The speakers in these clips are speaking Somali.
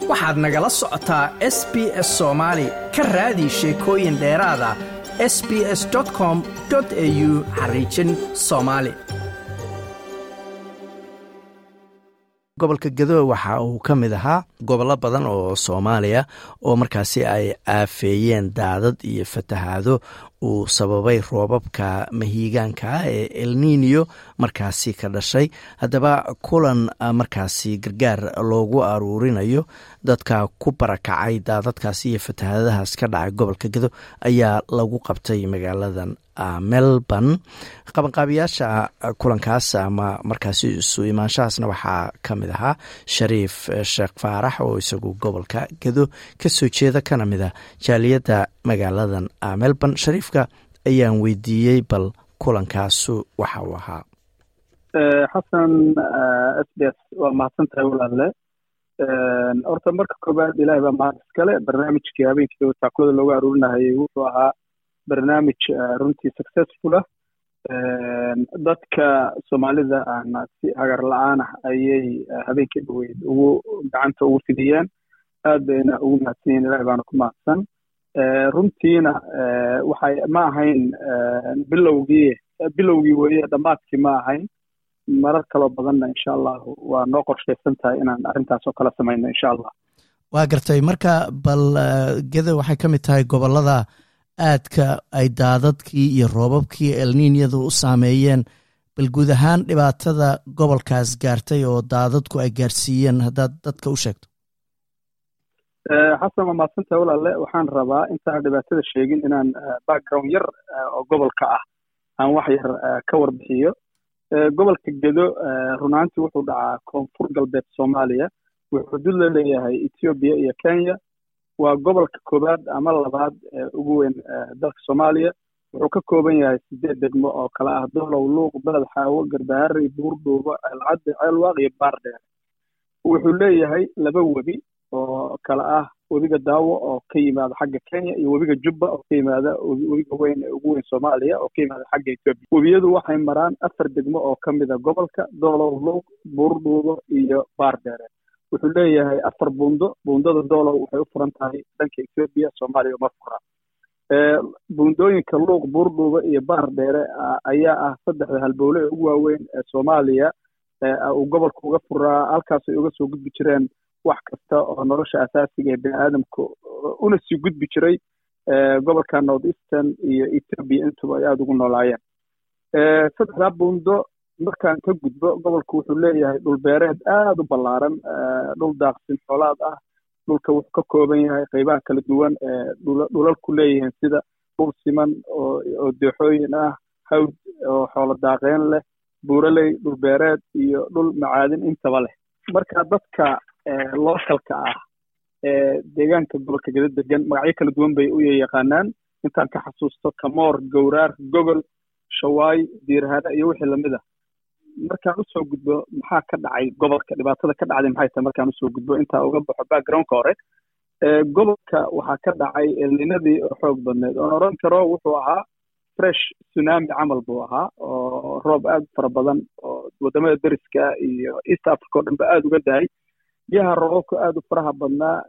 waxaad nagala socotaa s b s soomaali ka raadi sheekooyin dheeraada s b s com au xariijin soomaali gobolka gadowe waxa uu ka mid ahaa gobollo badan oo soomaaliya oo markaasi ay aafeeyeen daadad iyo fatahaado uu sababay roobabka mahiigaanka ah ee elniniyo markaasi ka dhashay haddaba kulan markaasi gargaar loogu aruurinayo dadka ku barakacay daadadkaasi iyo fatahaadadahaas ka dhacay gobolka gado ayaa lagu qabtay magaaladan melbourne qabanqaabiyaasha kulankaas ama markaasi isu imaanshahaasna waxaa ka mid ahaa shariif sheekh faarax oo isagu gobolka gado kasoo jeeda kana mid a jaaliyadda magaaladan melbourne shariifka ayaan weydiiyey bal kulankaasu waxa uu ahaa xasan s b s waa mahadsantahay walaalle horta marka koobaad ilahay baa mahad iskale barnaamijkii habeenkii taakulada loogu aruurinahayay wuxuu ahaa barnaamij runtii successful ah dadka soomaalida ahna si hagar la-aan ah ayay habeenkii dhaweyd ugu gacanta ugu fidiyeen aad bayna ugu mahadsan yihin ilahi baana ku mahadsan runtiina waxay ma ahayn bilowgii bilowgii weye dhammaadkii ma ahayn marar kaloo badanna insha allahu waa noo qorshaysan tahay inaan arrintaas oo kala samayno insha allah waa gartay marka bal geda waxay ka mid tahay gobolada aadka ay daadadkii iyo roobabkii elniinyadu u saameeyeen bal guud ahaan dhibaatada gobolkaas gaartay oo daadadku ay gaarsiiyeen haddaad dadka u sheegto xasan waa mahadsantaha walaalle waxaan rabaa intaan dhibaatada sheegin inaan background yar oo gobolka ah aan wax yar ka warbixiyo gobolka gedo runaantii wuxuu dhacaa koonfur galbeed soomaaliya wuxuu xuduud la leeyahay ethoobiya iyo kenya waa gobolka koowaad ama labaad ee ugu weyn dalka soomaaliya wuxuu ka kooban yahay sideed degmo oo kale ah dolow luuq beled xaawo garbaharey buurdhuubo ceelcadde ceelwaaq iyo baardheer wuxuu leeyahay laba webi oo kale ah webiga daawo oo ka yimaada xagga kenya iyo webiga jubba oo ka yimaada webiga weyn ee ugu weyn soomaaliya oo ka yimaada xagga etoobiya webiyadu waxay maraan afar degmo oo ka mida gobolka dolow luuq buurdhuubo iyo baardheere wuxuu leeyahay afar buundo buundada doolow waxay u furan tahay dhanka etoobiya soomaaliya uma fura buundooyinka luuq buurdhuuba iyo baar dheere ayaa ah saddexda halbowle ee ugu waaweyn ee soomaaliya uu gobolka uga furaa halkaas ay uga soo gudbi jireen wax kasta oo nolosha asaasiga ee bini aadamka una sii gudbi jiray gobolka north eastern iyo etoobiya intuba ay aada ugu noolaayeen saddexdaa buundo markaan ka gudbo gobolku wuxuu leeyahay dhul beereed aada u ballaaran dhul daaqsin xoolaad ah dhulka wuxuu ka kooban yahay qaybaha kala duwan ee dhulalku leeyihiin sida dhul siman oo deexooyin ah hawd oo xoolo daaqeen leh buuraley dhul beereed iyo dhul macaadin intaba leh marka dadka lookalka ah ee deegaanka gobolka geda degan magacyo kala duwan bay u yaqaanaan intaan ka xasuusto kamoor gowraar gogol shawaay diirhare iyo wixii lamid ah markaan usoo gudbo maxaa ka dhacay gobolka dhibaatada ka dhacday maxay tahay markaan usoo gudbo intaa uga baxo backgroundka hore gobolka waxaa ka dhacay elninadii oo xoog badneed oon oran karo wuxuu ahaa fresh tsunami camal buu ahaa oo roob aad u fara badan oo wadamada deriska iyo east africa oo dhan ba aada uga dahay biyaha roobabka aada u faraha badnaa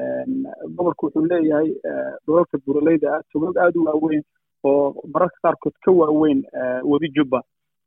gobolku wuxuu leeyahay dhulalka buraleyda ah togog aada u waaweyn oo mararka qaarkood ka waaweyn webi jubba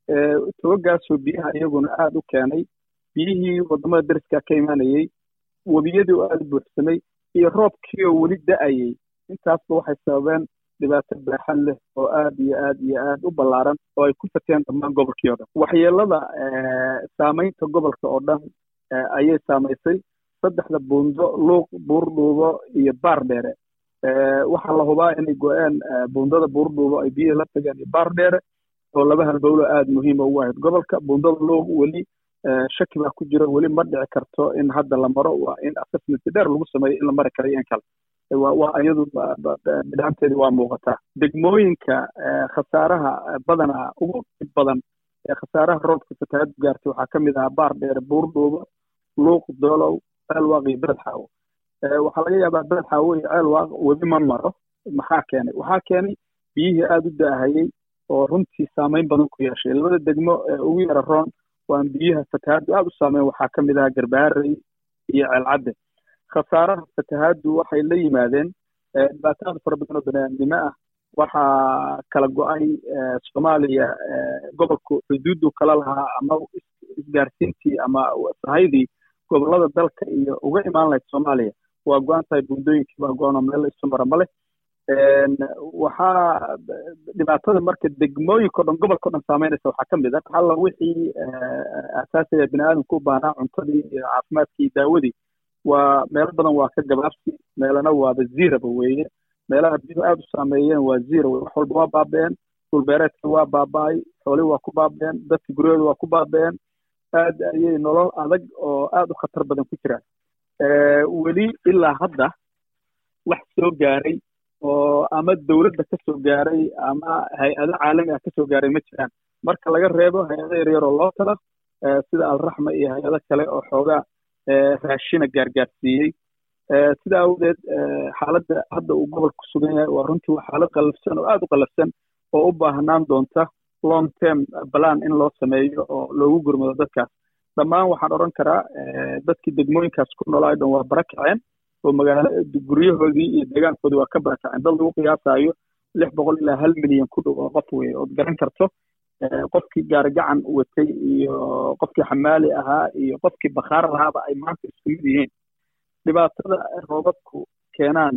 togogaasoo biyaha iyaguna aada u keenay biyihii wadamada deriska ka imanayey webiyadii oo aada u buuxsamay iyo roobkii oo weli da-ayey intaasba waxay sababeen dhibaato baaxan leh oo aad iyo aad iyo aad u ballaaran oo ay ku fateen dhammaan gobolkii o dhan waxyeelada saamaynta gobolka oo dhan ayay saamaysay saddexda buundo luuq buurdhuubo iyo baar dheere waxaa la hubaa inay go-een buundada buurdhuubo ay biyihii la tageen iyo baar dheere oo laba halbowlo aada muhiima ugu ahayd gobolka buundada luuq weli shaki baa ku jira weli ma dhici karto in hadda la maro waa in assessment dheer lagu sameeyo in la mari karayo in kale waa iyadu bidhaanteedi waa muuqataa degmooyinka khasaaraha badanaa ugu dhib badan ee khasaaraha roobka fatahaadu gaartay waxaa ka mid ahaa baar dheere buurdhuubo luuq doolow ceelwaaq iyo beled xaawo waxaa laga yaabaa beled xaawo iyo ceelwaaq webi ma maro maxaa keenay waxaa keenay biyihii aada u daahayey oo runtii saamayn badan ku yeeshay labada degmo ee ugu yara roon waan biyaha fatahaadu aada u saameyn waxaa ka mid ahaa garbaharey iyo ceelcadde khasaaraha fatahaaddu waxay la yimaadeen dhibaatooyin fara badan oo baniaadnimo ah waxaa kala go-ay soomaaliya gobolku xuduuddu kala lahaa ama isgaarsiintii ama sahaydii gobolada dalka iyo uga imaan lahayd soomaaliya waa go-an tahay buundooyinkii baa go-an oo meel isu mara ma leh waxaa dhibaatada marka degmooyinka o dhan gobolka o dhan saameynaysa waxaa ka mid a halla wixii asaasiga bini aadamku u baahnaa cuntadii iyo caafimaadkii iyo daawadii waa meelo badan waa ka gabaabsi meelana waaba ziraba weeye meelaha biyuhu aada u saameeyeen waa zira weye wax walba waa baaba'een dhulbeereedkii waa baaba'ay xoolihii waa ku baaba'een dadkii guryahooda waa ku baaba'een aad ayay nolol adag oo aada u khatar badan ku jiraan weli ilaa hadda wax soo gaaray oo ama dowladda ka soo gaaray ama hay-ado caalami ah ka soo gaaray ma jiraan marka laga reebo hay-ado yaryar oo loo tala sida alraxma iyo hay-ado kale oo xoogaa raashina gaargaarsiiyey sida awgeed xaaladda hadda uu gobolka ku sugan yahay waa runtii waa xaalad qallafsan oo aada u qallafsan oo u baahnaan doonta long term balan in loo sameeyo oo loogu gurmado dadkaas dhammaan waxaan odhan karaa dadkii degmooyinkaas ku noolaa dhan waa bara kaceen oo magaalo guryahoodii iyo deegaankoodii waa ka barakaceen dad lagu qiyaasaayo lix boqol ilaa hal milyan ku dhow oo qof weye ood garan karto qofkii gaarigacan watay iyo qofkii xamaali ahaa iyo qofkii bakhaar lahaaba ay maanta isku mid yihiin dhibaatada roobabku keenaan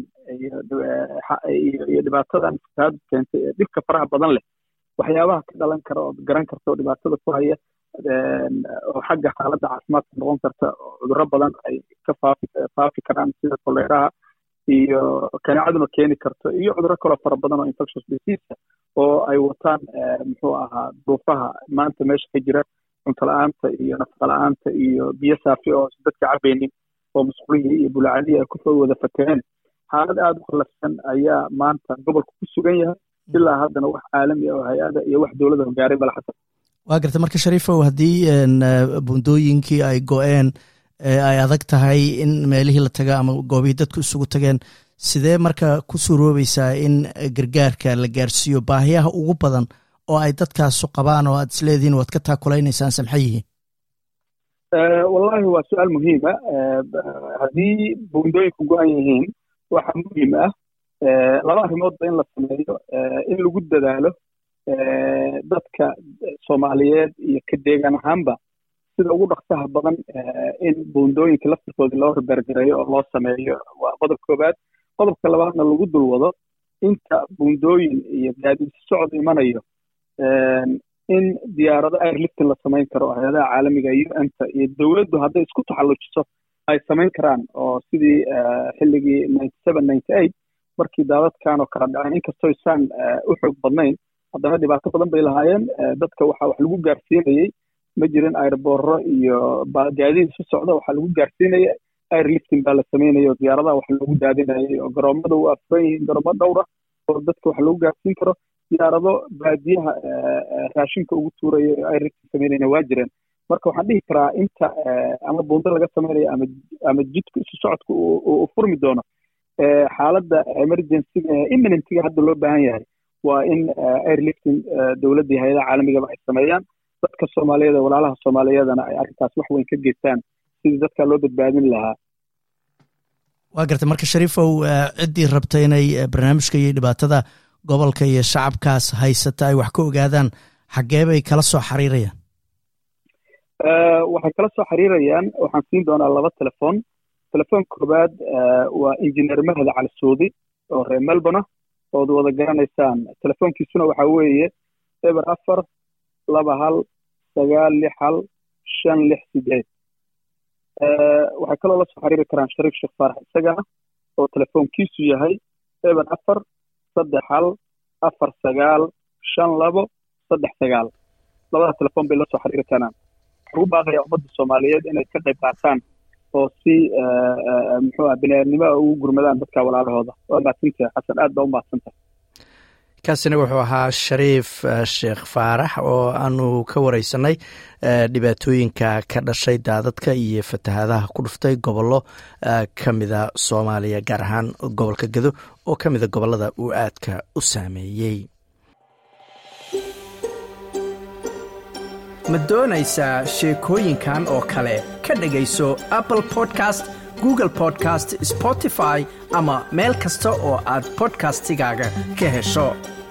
iyo dhibaatadan fatahaadu keentay ee dhibka faraha badan leh waxyaabaha ka dhalan kara ood garan karta oo dhibaatada ku haya oo xagga xaaladda caafimaadka noqon karta oo cudurro badan ay ka faafi faafi karaan sida koleeraha iyo kaneecaduna keeni karto iyo cudurro kaloo fara badan oo infectious disease oo ay wataan muxuu ahaa duufaha maanta meesha ka jira cunto la-aanta iyo nafaqa la-aanta iyo biyo saafi oo dadka cabaynin oo musqulihii iyo bulacadihii ay kusoo wada fakeen xaalad aada u qallafsan ayaa maanta gobolka ku sugan yahay ilaa haddana wax caalami ah oo hay-ada iyo wax dowladda hogaaray bala xasan waa garta marka shariifow haddii buundooyinkii ay go-een ay adag tahay in meelihii la taga ama goobihii dadku isugu tageen sidee marka ku suuroobaysaa in gargaarka la gaarsiiyo baahiyaha ugu badan oo ay dadkaasu qabaan oo aad isleedihiin waad ka taakulaynaysaa samxa yihiin wallahi waa su-aal muhiima haddii buundooyinku go-an yihiin waxaa muhiim ah laba arrimoodba in la sameeyo in lagu dadaalo dadka soomaaliyeed iyo ka deegaan ahaanba sida ugu dhaqsaha badan in buundooyinka laftirkooda loo ribergareeyo oo loo sameeyo waa qodob koowaad qodobka labaadna lagu dulwado inta buundooyin iyo gaadiidsi socod imanayo in diyaarado airliftin la samayn karo oo hay-adaha caalamiga u n ta iyo dowladdu hadday isku taxallujiso ay samayn karaan oo sidii xilligii ninety seven ninety eight markii daadadkan oo kala dhaceen inkastoo isaan u xoog badnayn haddana dhibaato badan bay lahaayeen dadka waxa wax lagu gaarsiinayey ma jirin airboorro iyo gaadiid isu socda waxaa lagu gaarsiinaya airlifting baa la sameynaya oo diyaaradaha wax loogu daadinayay oo garoomada waa furan yihiin garoomo dhowra oo dadka wax lagu gaarsiin karo diyaarado baadiyaha raashinka ugu tuuraya oo airlifting sameynayna waa jireen marka waxaan dhihi karaa inta ama buundo laga sameynayo ama ama jidka isu socodka uu furmi doono xaaladda emergencyga imminentiga hadda loo baahan yahay waa in airlifting dowladda hay-adaha caalamigaba ay sameeyaan dadka soomaaliyeed ee walaalaha soomaaliyeedana ay arrintaas wax weyn ka geystaan sidii dadka loo badbaadin lahaa waa garta marka shariifow ciddii rabta inay barnaamijka iyo dhibaatada gobolka iyo shacabkaas haysata ay wax ka ogaadaan xaggee bay kala soo xiriirayaan waxay kala soo xiriirayaan waxaan siin doonaa laba telefoon telefoon koowaad waa injineer mahad cali suudi oo reer melbourne ood wada garanaysaan telefoonkiisuna waxaa weeye eber afar laba hal sagaal lix hal shan lix sideed waxay kaloo la soo xiriiri karaan shariif sheekh faarax isagana oo telefoonkiisu yahay eber afar saddex hal afar sagaal shan labo saddex sagaal labada telefoon bay la soo xiriiri karaan waxaan ugu baaqayaa ummadda soomaaliyeed inay ka qayb qaataan oo si muxuu ah biniaadnimo ugu gurmadaan dadka walaalahooda waa mahadsantahay xasan aad baa u mahadsantahay kaasina wuxuu ahaa shariif sheekh faarax oo aanu ka wareysanay dhibaatooyinka ka dhashay daadadka iyo fatahaadaha ku dhuftay gobollo ka mida soomaaliya gaar ahaan gobolka gedo oo ka mida gobollada uu aadka u saameeyey ma doonaysaa sheekooyinkan oo kale ka dhegayso apple podcast google podcast spotify ama meel kasta oo aad bodkastigaaga ka hesho